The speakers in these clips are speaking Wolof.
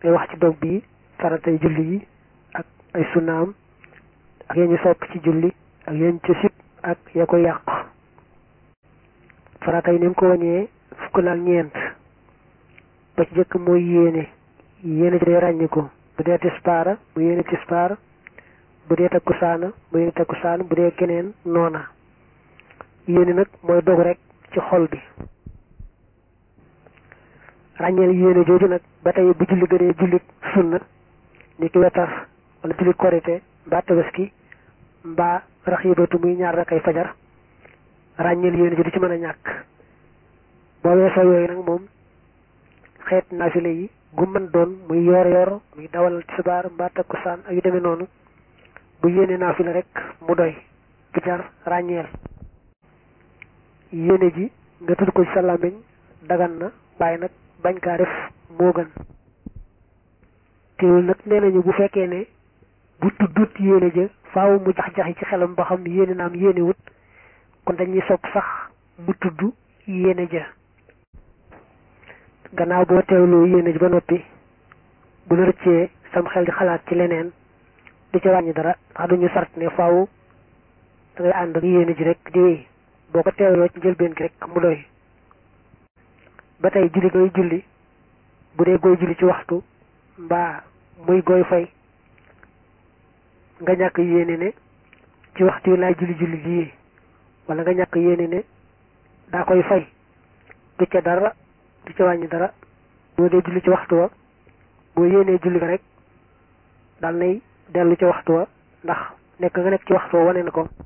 ngay wax ci dog bi faratay julli yi ak ay sunnaam ak yee ñu sopp ci julli ak yéen ci sib ak ya ko yàq faratay ni mu ko wañee fukk laal ñeent ba ci jëkk mooy yéene yéene ji day ràññi ko bu dee tispaara mu yéene tispaar bu dee takkusaana mu yéene takkusaan bu dee keneen noona yéene nag mooy dog rek ci xol bi ràññeel yéene jooju nag ba tey bu julli gënee julli sunna ni ki wetar wala julli korite mbaa tabaski mbaa raxibatu muy ñaar rakay fajar ràññeel yéene ji du ci mën a ñàkk boo weesoo yooyu nag moom xeet naafile yi gu mën doon muy yoor yoor muy dawal tisbaar mbaa takkusaan ak yu demee noonu bu yéene naafile rek mu doy du jar ràññeel yéene ji nga tudd ko ci sa làmmiñ dagan na waaye nag bañ kaa def moo gën teewul nag nee nañu bu fekkee ne bu tuddut yéene ja faaw mu jax-jaxi ci xelam ba xam yéene naam yéene wut kon dañuy sopp sax mu tudd yéene ja gannaaw boo teewloo yéene ji ba noppi bu la rëccee sam xel di xalaat ci leneen du ci wàññi dara ndax duñu sart ne faaw da ngay ànd ak yéene ji rek di wéy boo ko teewloo ci njëlbeen gi rek mu doy ba tey julli ngay julli bu dee gooy julli ci waxtu mbaa muy gooy fay nga ñàkk yéene ne ci waxtu yi laay julli julli lii wala nga ñàkk yéene ne daa koy fay du ca dara du ca wàññi dara boo dee julli ci waxtu wa boo yéenee julli ko rek dal nay dellu ci waxtu wa ndax nekk nga nekk ci waxtu wa wane na ko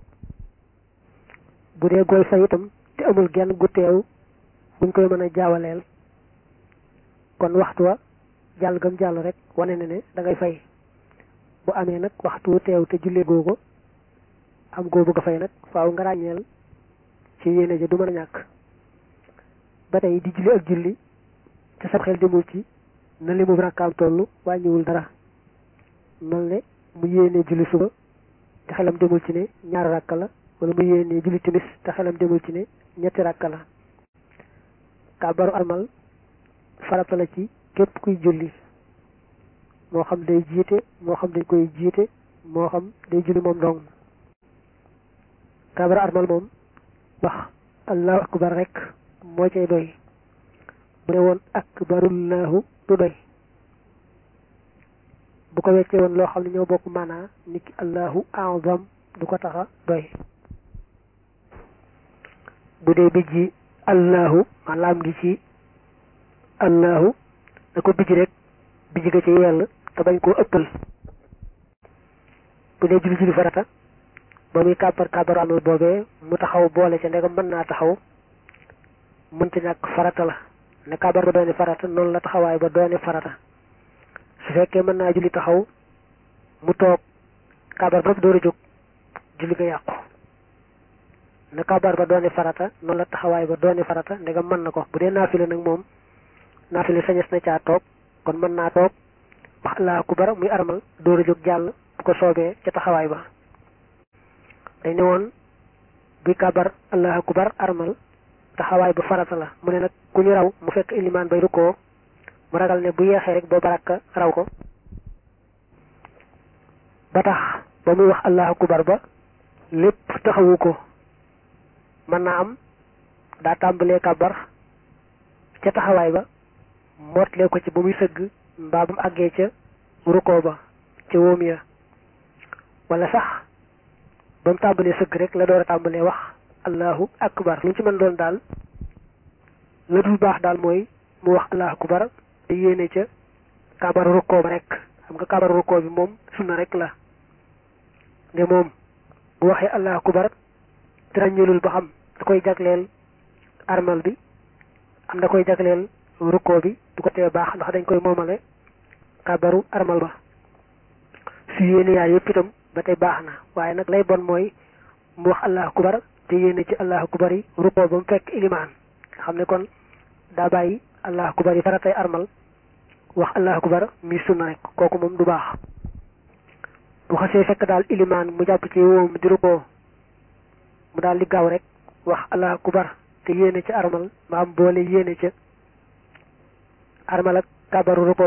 bu dee gooy fay itam te amul genn gu teew buñ koy mën a jaawaleel kon waxtu wa jàll gam jàll rek wane na ne da ngay fay bu amee nag waxtu wu teew te jullee googu am goo bëgg a fay nag faaw nga ràññeel ci yéene ja du mën a ñàkk ba tey di julli ak julli te sab xel demul ci na li mu rakkaam toll wàññiwul dara mel ne mu yéene julli suba te xelam demul ci ne ñaari rakka la wala mu yéene julli timis te xelam demul ci ne ñetti rakka la kàbbaru armal farata la ci képp kuy julli moo xam day jiite moo xam dañ koy jiite moo xam day julli moom dong kàbbaru armal moom wax allahu akbar rek moo cay doy bu ne woon akbarullahu du doy bu ko weccee woon loo xam ne ñoo bokk maanaa nit ki allahu azam du ko taxa doy bu dee bijji allahu maanaam gi ci allahu da ko bijji rek bijji ga ci yell te bañ koo ëppal bu dee julli julli farata ba muy kàbbar kàbbaru amal boobee mu taxaw boole ca ndegam mën naa taxaw mënta ñàkk farata la ne kàbbar ba doone farata noonu la taxawaay ba doone farata su fekkee mën naa julli taxaw mu toog kàbbar ba door a jóg julli ga yàqu ne kàbbar ba doone farata noonu la taxawaay ba doone farata ndegam mën na ko bu dee naafile nag moom naafile sañes na caa toog kon mën naa toog wax allahu akbar muy armal door a jóg jàll bu ko soobee ca taxawaay ba dañ ne woon buy kàbbar allahu akbar armal taxawaay ba farata la mu ne nag ku ñu raw mu fekk ilimaan bay rukkoo mu ragal ne bu yeexee rek boo baraka raw ko ba tax ba muy wax allahu akbar ba lépp taxawu ko mën naa am daa tàmbalee kàbbar ca taxawaay ba mootlee ko ci ba muy sëgg mbaa ba mu àggee ca rukkoo ba ca wóom ya wala sax ba mu tàmbalee sëgg rek la door a tàmbalee wax allahu akbar lu ci mën doon daal la dul baax daal mooy mu wax allahu akbar te yéene ca kabaru rukkoo ba rek xam nga kabaru rukkoo bi moom sunna rek la ne moom bu waxee allahu akbar te ràññeelul ba xam da koy jagleel armal bi am da koy jagleel rukkoo bi du ko tee baax ndax dañ koy moomale kabaru armal ba su yéene yaay yëpp itam ba tey baax na waaye nag lay bon mooy mu wax allahu akbar te yéene ci allahu akbar yi rukkoo ba mu fekk ilimaan nga xam ne kon daa bàyyi allahu akbar yi faratay armal wax allahu akbar mi sunna rek kooku moom du baax bu xasee fekk daal ilimaan mu jàpp ci woom di rukkoo mu daal di gaaw rek wax allahu akbar te yéene ci armal maam boole yéene ca armal ak kabaru rukkoo ba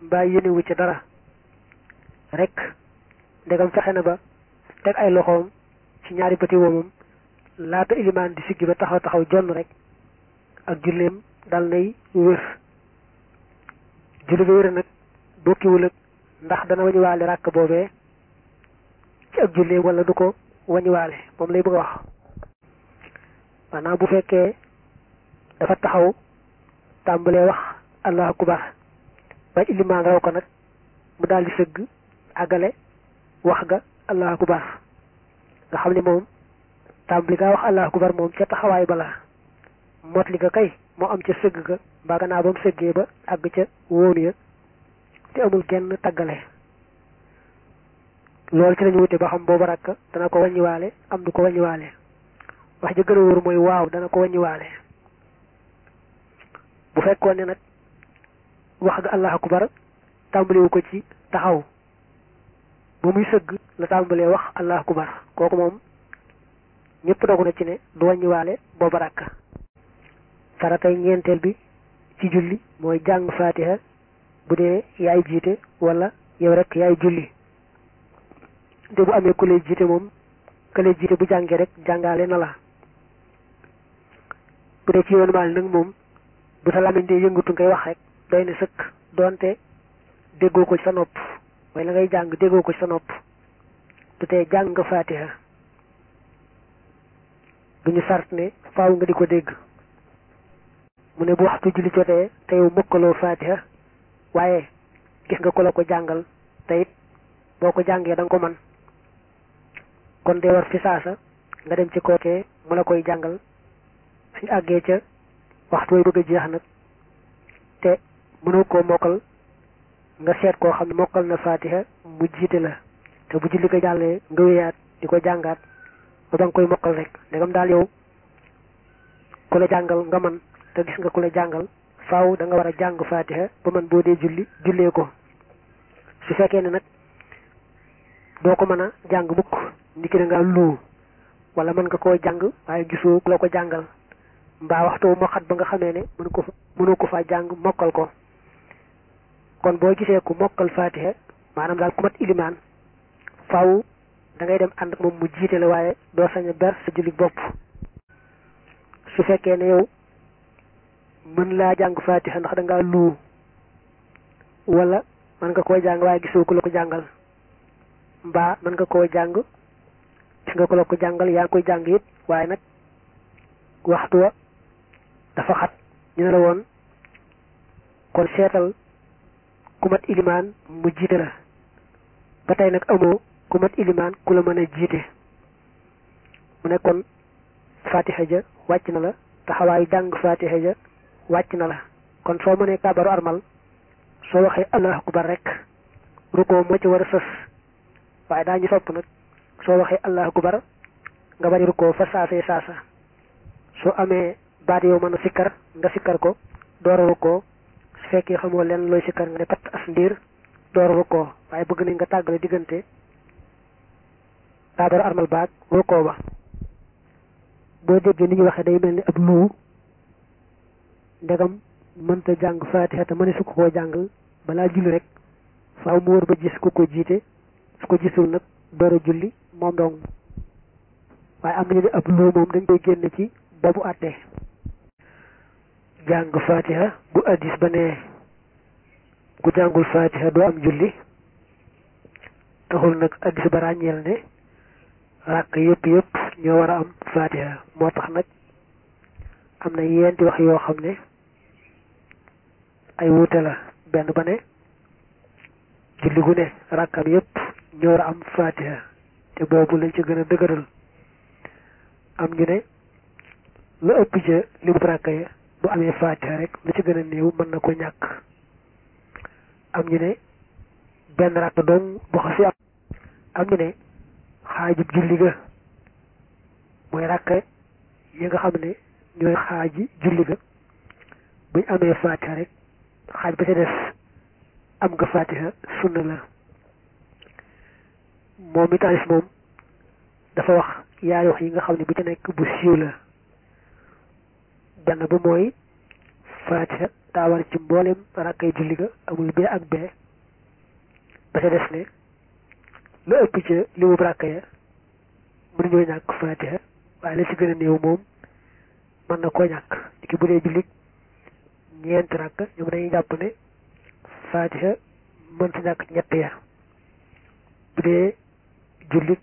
mbaa yéenewu ci dara rek ndegam fexe na ba teg ay loxoom ci ñaari bëti woomam laata ilimaan di siggi ba taxaw taxaw jonn rek ak julleem dal nay wér julli ga wér nag bokkiwul ak ndax dana wañuwaale ràkk boobee ci ak julleem wala du ko wañuwaale moom lay bëgg a wax maanaam bu fekkee dafa taxaw tàmbalee wax allahu akbar ba ilimaan raw ko nag mu daal di sëgg àggale wax ga allahu akbar nga xam ne moom tàmbali gaa wax allahu akbar moom ca taxawaay bala mot li nga kay moo am ca sëgg ga mbaa gannaaw ba mu sëggee ba àgg ca wóonu ya te amul kenn taggale loolu ci lañu wute ba xam boobu rakk dana ko wàññiwaale am du ko wàññiwaale wax ji gën a wóor mooy waaw dana ko wàññiwaale bu fekkoon ne nag wax ga allahu akbar tàmbaliwu ko ci taxaw ba muy sëgg la tàmbalee wax allahu akbar kooku moom ñëpp dogu na ci ne du wàññiwaale booba rakk faratay ñeenteel bi ci julli mooy jàng fatiha bu dee yaay jiite wala yow rek yaay julli te bu amee ku lay jiite moom ku lay jiite bu jàngee rek jàngaale na la bu dee ci yoonu maal nag moom bu sa làmmiñ dee yëngatu ngay wax rek doy na sëkk doonte déggoo ko ci sa nopp mooy la ngay jàng déggoo ko ci sa nopp du tee jàng nga fatiha duñu sart ne faaw nga di ko dégg mu ne bu waxtu julli jotee te yow mokkaloo fatiha waaye gis nga ko la ko jàngal te it boo ko jàngee da nga ko man kon dee war fi saasa nga dem ci kookee mu la koy jàngal suñ àggee ca waxtu way bëgg a jeex nag te mënoo koo mokkal nga seet koo xam ne mokkal na fatiha mu jiite la te bu julli ko jàllee nga wéyaat di ko jàngaat ba ba nga koy mokkal rek ndegam daal yow ku la jàngal nga man te gis nga ku la jàngal faaw da nga war a jàng fatiha ba man boo dee julli jullee ko su fekkee ne nag doo ko mën a jàng mukk niki da ngaa luu wala mën nga koo jàng waaye gisoo ku la ko jàngal mbaa waxtu moo xat ba nga xamee ne mënu ko mënu ko faa jàng mokkal ko kon boo gisee ku mokkal fatiha maanaam daal ku mat ilimaan faaw da ngay dem ànd ak moom mu jiite la waaye doo sañ a ber sa julli bopp su fekkee ne yow mën laa jàng fatiha ndax da ngaa luu wala mën nga koo jàng waaye gisoo ku la ko jàngal mbaa mën nga koo jàng gis nga ku la ko jàngal yaa ngi koy jàng it waaye nag waxtu wa dafa xat ñu ne la woon kon seetal ku mat ilimaan mu jiite la ba tey nag amoo ku mat ilimaan ku la mën a jiite mu ne kon fatiha ja wàcc na la taxawaayu jàng fatiha ja wàcc na la kon soo mënee kaabaru armal soo waxee allahu akbar rek rukoo moo ci war a sës waaye daañu sopp nag soo waxee allahu akbar nga bañ rukoo fa saasee saasa soo amee baat yow mën a sikkar nga sikkar ko door a rukoo su fekkee xamoo leen looy sikkar nga ne pat as ndiir door a rukoo waaye bëgg nañ nga tàggale diggante kaabaru armal baag rukoo ba boo déggee ni ñu waxee day mel ni ab luu ndegam mënta jàng fatiha te mëne su ko koo jàng balaa julli rek faaw mu wër ba gis ku ko jiite su ko gisul nag door a julli moom dong waaye am nañu ne ab luu moom dañ koy génne ci boobu àttee jàng fatiha bu addis ba ne ku jàngul fatiha doo am julli taxul nag addis ba ràññeel ne ràkk yëpp yëpp ñoo war a am fatiha moo tax nag am na yeenti wax yoo xam ne ay wuute la benn ba ne julli gu ne ràkkam yëpp ñoo war a am fatiha te boobu lañ ci gën a dëgëral am ñu ne lu ëpp ca li mu ràkka ya bu amee fatiha rek lu ci gën a néew mën na ko ñàkk am ñu ne benn ràkk dong bu xasi am am ñu ne xaajub julli ga mooy ràkka yi nga xam ne ñooy xaaji julli ga buñ amee fatiha rek xaaj ba ca des am nga fatiha sunna la moom itaalis moom dafa wax yaari wax yi nga xam ne bu ca nekk bu siiw la benn ba mooy fatiha daa war ci mboolem rakkay julli ga amul bee ak bee ba ca des ne la ëpp ca li mu rakka ya mënuñoo ñàkk fatiha waaye la ci gën a néew moom mën na koo ñàkk ki bu dee jullit ñeenti rakk ñoom dañuy jàpp ne fatiha mën ci ñàkk ñett ya bu dee jullit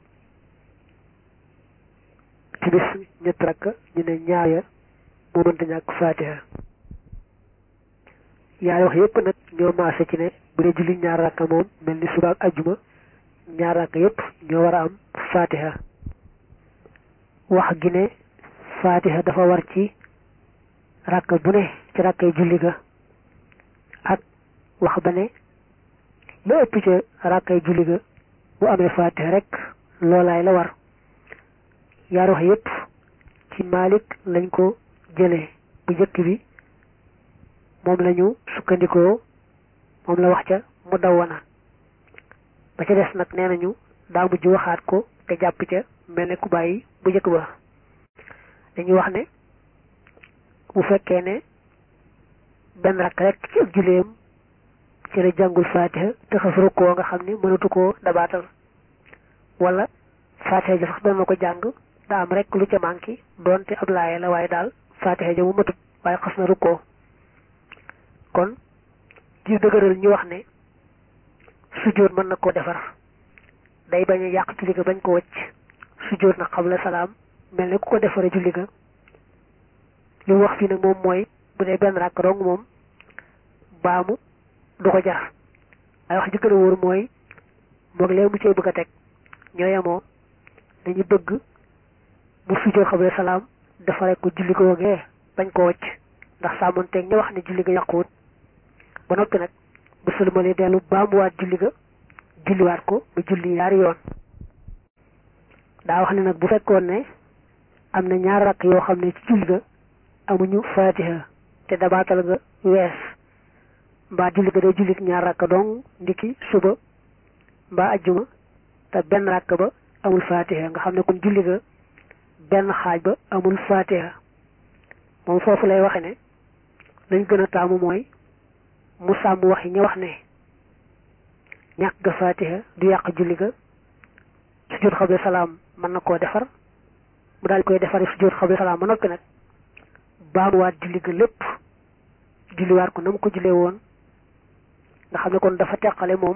timis ñett rakk ñu ne ñaar ya moo mënta ñàkk fatiha yaay wax yépp nag ñoo maase ci ne bu dee jullit ñaar rakk moom mel ni suba ak ajjuma ñaar rakk yépp ñoo war a am fatiha wax gi ne fatiha dafa war ci rakk bu ne ci rakkay julli ga ak wax ba ne la ëpp ca rakkay julli ga bu amee fatiha rek loolaay la war yaar wax yépp ci Malik lañ ko jëlee bu njëkk bi moom lañu sukkandikoo moom la wax ca mu dawwana ba ca des nag nee nañu daa mujj waxaat ko te jàpp ca mel ne ku bàyyi bu njëkk ba dañuy wax ne bu fekkee ne benn rakk rek ci ak julleem ci la jàngul fatiha te xas rukkoo nga xam ni mënatu koo dabaatal wala fatiha ja sax doon na ko jàng daa am rek lu ca manqué doonte ab laaye la waaye daal fatiha ja mu matut waaye xas na rukkoo kon ci dëgëral ñu wax ne sujjóot mën na koo defar day bañ a yàq julli ga bañ ko wëcc sujjóot na xabla salaam mel ne ku ko defaree julli ga li mu wax fii nag moom mooy bu dee benn rakk dong moom baamu du ko jar waaye wax ji gën a wóor mooy moog lee mu cee bëgg a teg ñoo yemoo dañu bëgg mu sujjóot xabla salaam defaree ko julli ko wogee bañ ko wëcc ndax sàmmonteeg ña wax ne julli ga yàquwut ba noppi nag bu sëlmalee dellu baamuwaat julli ga julliwaat ko ba julli yaari yoon daa wax ne nag bu fekkoon ne am na ñaar rakk yoo xam ne ci julli ga amuñu fatiha te dabaatal ga wees mbaa julli ga day jullit ñaar rakk dong ndiki suba mbaa ajjuma te benn rakk ba amul fatiha nga xam ne kon julli ga benn xaaj ba amul fatiha moom foofu lay waxe ne lañ gën a taamu mooy mu sàmm wax yi ñu wax ne ñàkk ga fatiha du yàq julli ga sujjóot xabla salaam mën na koo defar mu daal koy defari sujjóot xabla salaam ba noppi nag baamuwaat julli ga lépp julliwaat ko na mu ko jullee woon nga xam ne kon dafa teqale moom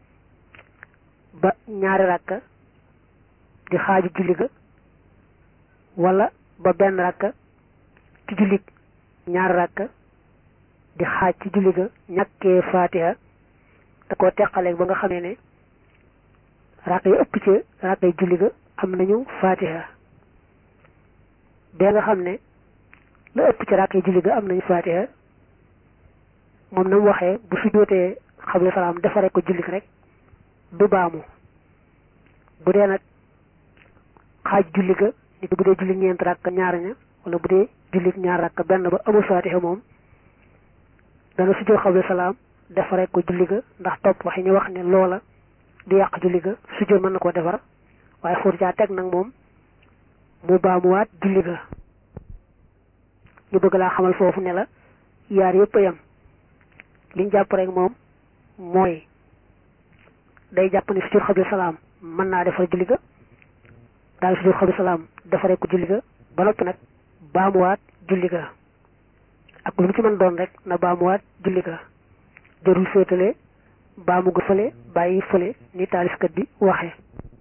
ba ñaari rakka di xaaju julli ga wala ba benn rakka ci julli ñaari rakka di xaaj ci julli ga ñàkkee fatiha da koo teqaleeg ba nga xamee ne rakk yi ëpp ci rakk yi julli ga am nañu fatiha bee nga xam ne la ëpp ci rakk yi julli ga am nañu fatiha moom na mu waxee bu sujjóotee xabla salaam defaree ko julli rek du baamu bu dee nag xaaj julli ga nit bu dee julli ñeent rakk ñaar ña wala bu dee julli ñaar rakk benn ba amul fatiha moom dana sujjóot xabla salaam defaree ko julli ga ndax topp waxi ñu wax ne loola du yàq julli ga sujjóot mën na koo defar waaye fóotu caa teg nag moom mu baamuwaat julli ga ñu bëgg laa xamal foofu ne la yaar yëpp a yem liñ jàpp rek moom mooy day jàpp ne sujjóot xabla salaam mën naa defar julli ga daal sujjóot xabla salaam defaree ko julli ga ba noppi nag baamuwaat julli ga ak lu mu ci mën doon rek na baamuwaat julli ga jarul féetale baamu ga fële bàyyi fële ni taalifkat bi waxe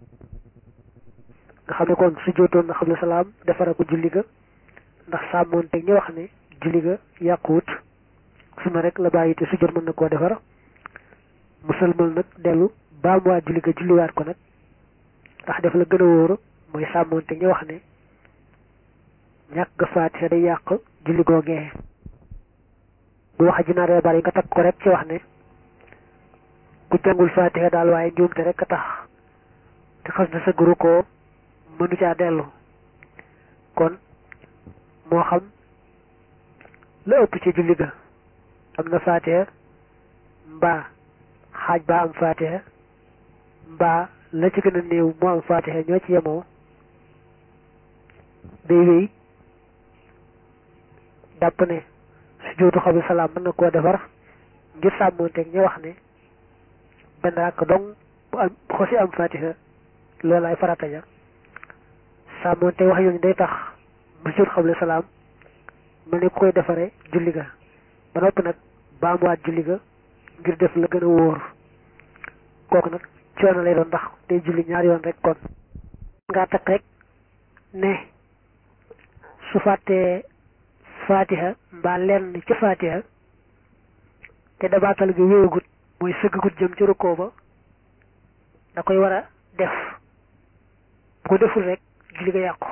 nga xam ne kon su jootoon na xam ne salaam defara ko julli ga ndax sàmmoon te ñu wax ne julli ga yàquwut suna rek la bàyyi te su jot mën na koo defar musalmal nag dellu baamuwaat julli ga julliwaat ko nag ndax def la gën a wóoru mooy sàmmoon te ñu wax ne ñàkk ga faatiha day yàq julli googee bu wax ji naree bari nga takk ko rek ci wax ne ku jàngul fatiha daal waaye njuumte rek a tax te xas na sa guru ko mënu caa dellu kon moo xam la ëpp ci julli ga am na fatiha mbaa xaaj baa am fatiha mbaa la ci gën a néew moo am fatiha ñoo ci yemoo day wéy dàpp ne sujjóotu xabla salaam mën na koo defar ngir sàmmonteeg ñu wax ne benn rakk dong bu am bu xosi am fatiha loolaay farata ja sàmmonteeg wax yooyu day tax bu sujjóot xabla salaam mel ni ku koy defare julli ga ba noppi nag baamuwaat julli ga ngir def la gën a wóor kooku nag coono lay doon ndax day julli ñaari yoon rek kon ngaa takk rek ne su fàttee fatiha mbaa lenn ca fatiha te dabaatal gi wéewagut mooy sëggagut jëm ci rukkoo ba da koy war a def bu ko deful rek julli ga yàqu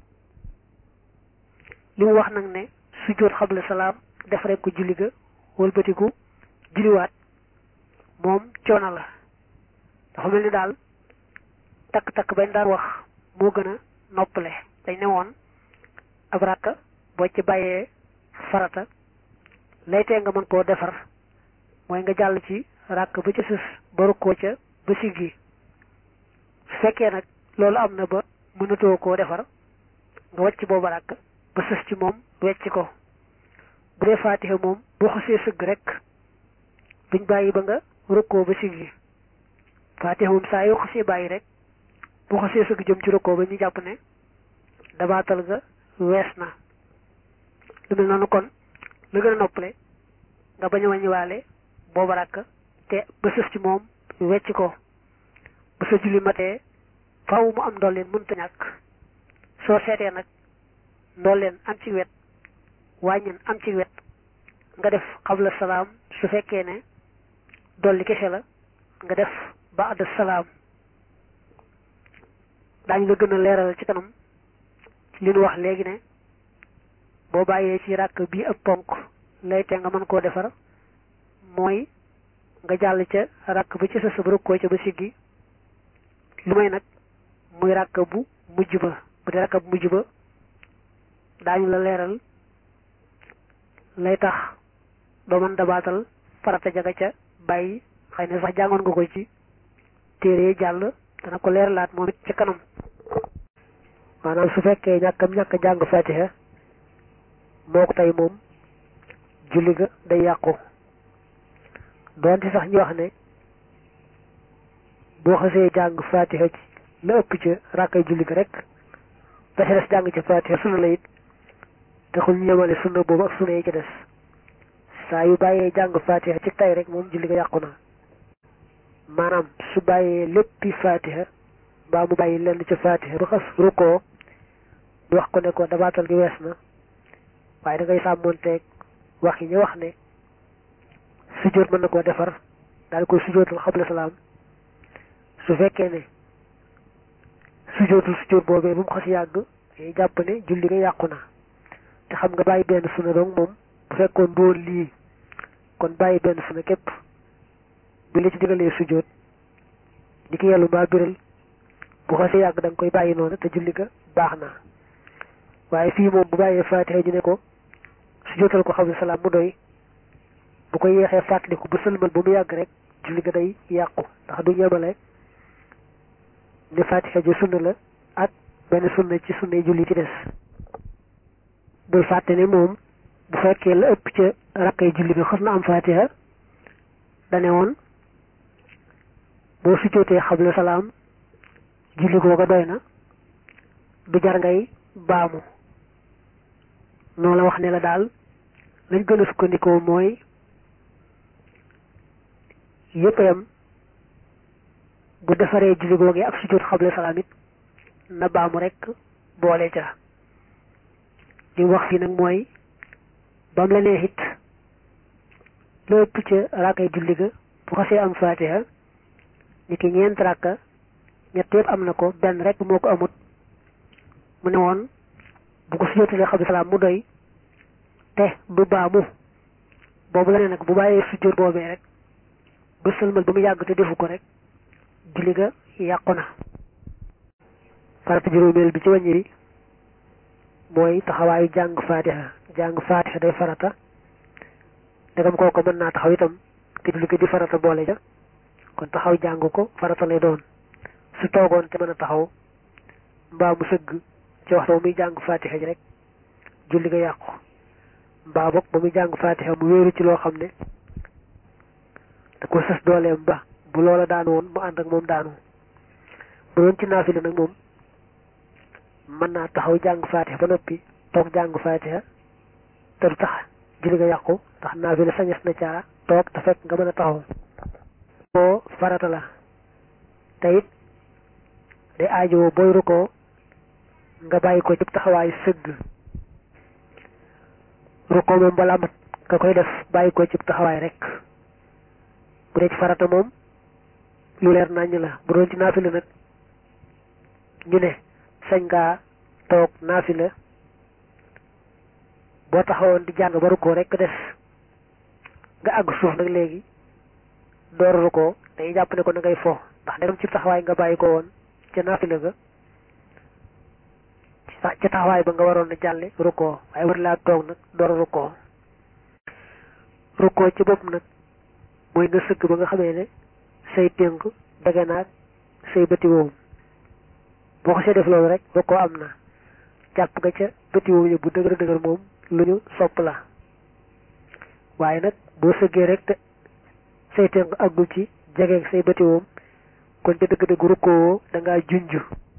li mu wax nag ne sujjóot xabla salaam def rek ko julli ga wëlbatiku julliwaat moom coono la dafa mel ni daal takk-takk bañ daan wax moo gën a noppale dañ ne woon ab rakka boo ci bàyyee farata lay tee nga mën koo defar mooy nga jàll ci rakk ba ca sës ba rukkoo ca ba siggi su fekkee nag loolu am na ba mënatoo koo defar nga wàcc booba rakk ba sës ci moom wecc ko bu dee faatiha moom boo xasee sëgg rek duñ bàyyi ba nga rukkoo ba siggi faatiha moom saa yoo xasee bàyyi rek boo xasee sëgg jëm ci rukkoo ba ñu jàpp ne dabaatal ga wees na lu mel noonu kon la gën a noppale nga bañ a wàññiwaale booba rakk te ba sës ci moom wecc ko ba sa julli matee faaw mu am ndolleen mënta ñàkk soo seetee nag ndolleen am ci wet wàññeen am ci wet nga def xabla salaam su fekkee ne dolli kese la nga def ba'da salaam daañu la gën a leeral ci kanam li nu wax léegi ne boo bàyyee ci ràkk bii ak ponk lay te nga mën koo defar mooy nga jàll ca ràkk ba ci sa sëb rukkoo ca ba siggi lu may nag muy ràkk bu mujj ba bu dee ràkk bu mujj ba daañu la leeral lay tax doo mën dabaatal farata jaga ca bàyyi xëy na sax jàngoon nga ko ci téere jàll dana ko leeralaat moom it ca kanam maanaam su fekkee ñàkkam ñàkk jàng fatiha moo ko tey moom julli ga day yàqu doonte sax ñu wax ne boo xasee jàng fatiha ci la ëpp ca rakkay julli ga rek da ca des jàng ca fatiha sunna la it taxul ñu yemale sunna boobu ak sunna yi ca des saa yu bàyyee jàng fatiha ci tay rek moom julli ga yàqu na maanaam su bàyyee léppi fatiha mbaa mu bàyyi lenn ca fatiha ba xas rukkoo ñu wax ko ne ko dabaatal gi wees na waaye da ngay sàmmoonteeg wax yi ñu wax ne sujjóot mën na koo defar daal koy sujjóotal xabla salaam su fekkee ne sujjóotul sujjóot boobee bu mu xas yàgg day jàpp ne julli nga yàqu na te xam nga bàyyi benn sunna dong moom bu fekkoon doon lii kon bàyyi benn sunna képp bi la ci digalee sujjóot di ki yellu mbaa biral bu xasee yàgg da nga koy bàyyi noonu te julli ga baax na waaye fii moom bu bàyyee faatiha ñu ne ko sujjóotal ko xabla salaam mu doy bu ko yeexee fàttaliku ba sëlmal ba mu yàgg rek julli ga day yàqu ndax du ñemale ne faatiha ji sunna la ak benn sunna ci sunna yi julli ci des bul fàtte ne moom bu fekkee la ëpp ca rakkay julli bi xas na am faatiha dane woon boo sujjóotee xabla salaam julli googa doy na du jar ngay baamu noonu la wax ne la daal lañ gën a sukkandikoo mooy yëpp yam bu defaree julli googee ak sujjóot xabla salaam it na baamu rek boole ca li mu wax fii nag mooy bam la neex it la ëpp ca rakkay julli ga bu xasee am faatiha ni ki ñeent rakka ñett yëpp am na ko benn rek moo ko amut mu ne woon bu ko sujjóotalee xabla salaam mu doy te du baamu boobu la ne nag bu bàyyee sujjóot boobee rek ba sëlmal ba mu yàgg te defu ko rek julli ga yàqu na farata juróomeel bi ci wàññi bi mooy taxawaayu jàng faatiha jàng faatiha day farata ndegam kooko mën naa taxaw itam te julli ga di farata boole ja kon taxaw jàng ko farata lay doon su toogoon te mën a taxaw mbaa mu sëgg ci waxtu muy jàng faatiha ji rek julli ga yàqu mbaa boog ba muy jàng fatiha mu wéeru ci loo xam ne da ko sës dooleem ba bu loola daanu woon mu ànd ak moom daanu bu doon ci naafila nag moom mën naa taxaw jàng fatiha ba noppi toog jàng fatiha te du tax julli nga yàqu ndax naafila sañes na caa toog te fekk nga mën a taxaw boo farata la te it day aajowoo booy rukkoo nga bàyyi ko ci taxawaay sëgg rukkoo moom balaa mat nga koy def bàyyi ko ci taxawaay rek bu dee ci farata moom lu leer naññ la bu doon ci naafila nag ñu ne sañ ngaa toog naafila boo taxawoon di jàng ba rukkoo rek des nga àgg suuf nag léegi door rukkoo day jàpp ne ko na ngay fo ndax dem ci taxawaay nga bàyyi ko woon ca naafila ga ca taxawaay ba nga waroon a jàlle rukkoo waaye war laa toog nag door rukkoo rukkoo ci bopp nag mooy nga sëgg ba nga xamee ne say tënk dege naag say bëti woom boo ko see def loolu rek rukkoo am na jàpp nga ca bëti woom yi bu dëgër dëgër moom lu ñu sopp la waaye nag boo sëggee rek te say tënk àggul ci jegeeg say bëti woom kon ca dëgg-dëgg rukkoo da ngaa junj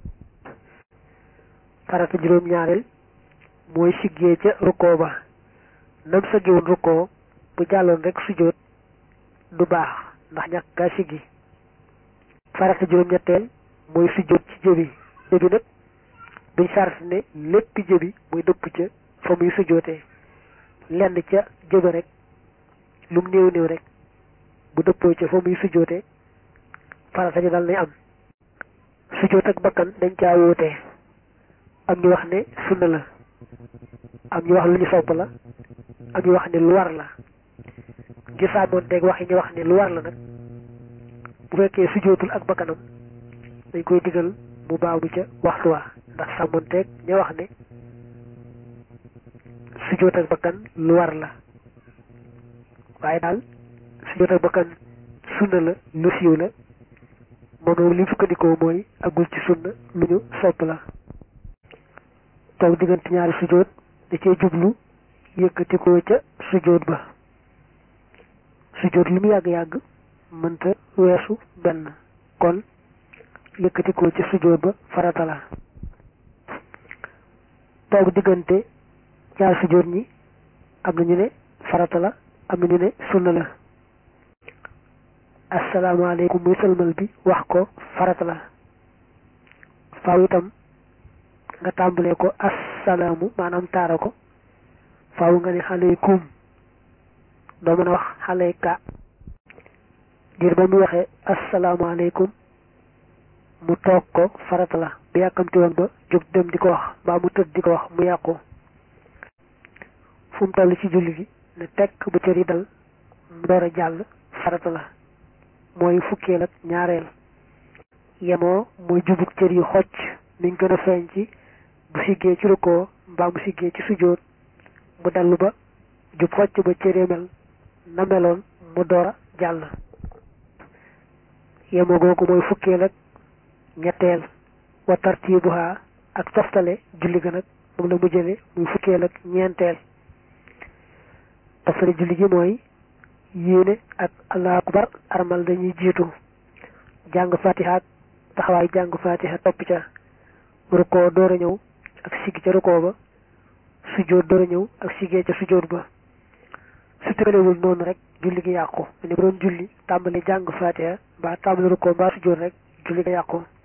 farata juróom ñaareel mooy siggee ca rukkoo ba nam sëggiwoon rukkoo bu jàlloon rek sujjóot du baax ndax ñàkk gaa siggi farata juróom ñetteel mooy sujjóot ci jëbi jëbi nag duñ sart ne lépp jëbi muy dëpp ca fa muy sujjóotee lenn ca jëba rek lum néew néew rek bu dëppoo ca fa muy sujjóotee farata ji dal nay am sujjóot ak bakkan dañ caa wóotee am ñu wax ne sunna la am ñu wax lu ñu sopp la am ñu wax ne lu war la gisaamoon teeg wax yi ñu wax ne lu war la nag bu fekkee sujjóotul ak bakkanam dañ koy digal mu baamu ca waxtu wa ndax sàmmoon teeg ña wax ne sujjóot ak bakkan lu war la waaye daal sujjóot ak bakkan sunna la lu siiw la moom li sukkandikoo mooy agul ci sunna lu ñu sopp la toog diggante ñaari sujjóot da cee jublu yëkkatikoo ca sujjóot ba sujjóot lu mu yàgg-yàgg mënta weesu benn kon yëkkatikoo ca sujjóot ba farata la toog diggante ñaari sujjóot ñi am na ñu ne farata la am na ñu ne sunna la asalaamaaleykum muy sëlmal bi wax ko farata la faaw itam nga tàmbalee ko assalaamu maanaam taara ko faaw nga ne aleykum doo mën a wax aleyka ngir ba mu waxee asalaamaaleykum mu toog ko farata la bu yàkkamti woon ba jóg dem di ko wax mbaa mu tëdd di ko wax mu yàqu fu mu toll ci julli gi ne tekk bu cër yi dal mu door a jàll farata la mooy fukkeel ak ñaareel yemoo mooy jubug cër yu xocc niñ gën a feeñ ci bu siggee ci rukkoo mbaa mu siggee ci sujjóot mu dellu ba jub xocc ba cëree mel na meloon mu door a jàll yemoo googu mooy fukkeel ak ñetteel wa tartibuha ak toftale julli ga nag moom la mu jële muy fukkeel ak ñeenteel toftale julli gi mooy yéene ak allahu akbar armal dañuy jiitu jàng fatiha ak taxawaay jàng fatiha topp ca rukkoo door a ñëw ak siggi ca rukkoo ba sujjóot door a ñëw ak siggee ca sujjóot ba su tëgalewul noonu rek julli gi yàqu ne bu doon julli tàmbali jàng fatiha mbaa tàmbali rukkoo mbaa sujjóot rek julli gi yàqu